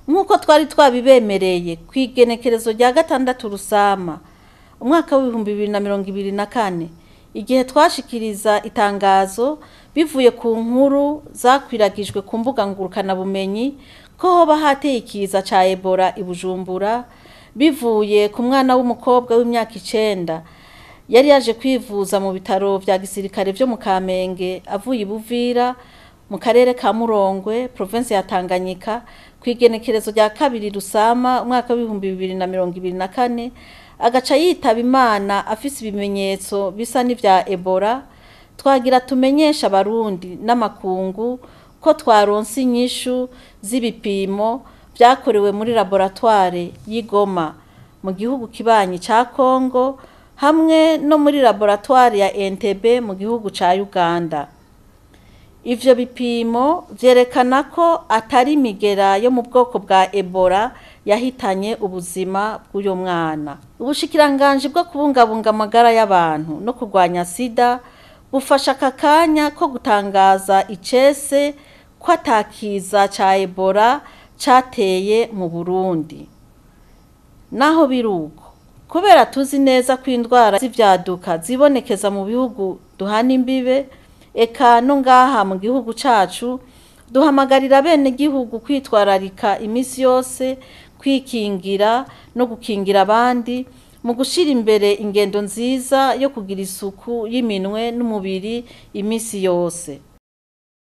nk'uko twari twabibemereye ku igenekerezo rya gatandatu rusama umwaka w'ibihumbi bibiri na mirongo ibiri na kane igihe twashikiriza itangazo bivuye ku nkuru zakwiragijwe ku mbuga ngurukanabumenyi ko hoba hateye ikiza ca ebola i bujumbura bivuye ku mwana w'umukobwa w'imyaka icenda yari yaje kwivuza mu bitaro vya gisirikare vyo mu kamenge avuye i buvira mu karere ka murongwe provinsi ya tanganyika ku igenekerezo rya kabiri rusama umwaka w'ibihumbi bibiri na mirongo ibiri na kane agaca yitaba imana afise ibimenyetso bisa n'ivya ebola twagira tumenyesha abarundi n'amakungu ko twaronse inyishu z'ibipimo vyakorewe muri laboratware y'igoma mu gihugu kibanyi ca kongo hamwe no muri laboratware ya entebe mu gihugu ca uganda ivyo bipimo vyerekana ko atari imigera yo mu bwoko bwa ebola yahitanye ubuzima bw'uyo mwana ubushikiranganji bwo kubungabunga amagara y'abantu no kurwanya sida bufasha aka kanya ko gutangaza icese ko atakiza ca ebola cateye mu burundi naho biruko kubera tuzi neza ko indwara z'ivyaduka zibonekeza mu bihugu duhana imbibe eka no ngaha mu gihugu cacu duhamagarira bene gihugu kwitwararika imisi yose kwikingira no gukingira abandi mu gushira imbere ingendo nziza yo kugira isuku y'iminwe n'umubiri imisi yose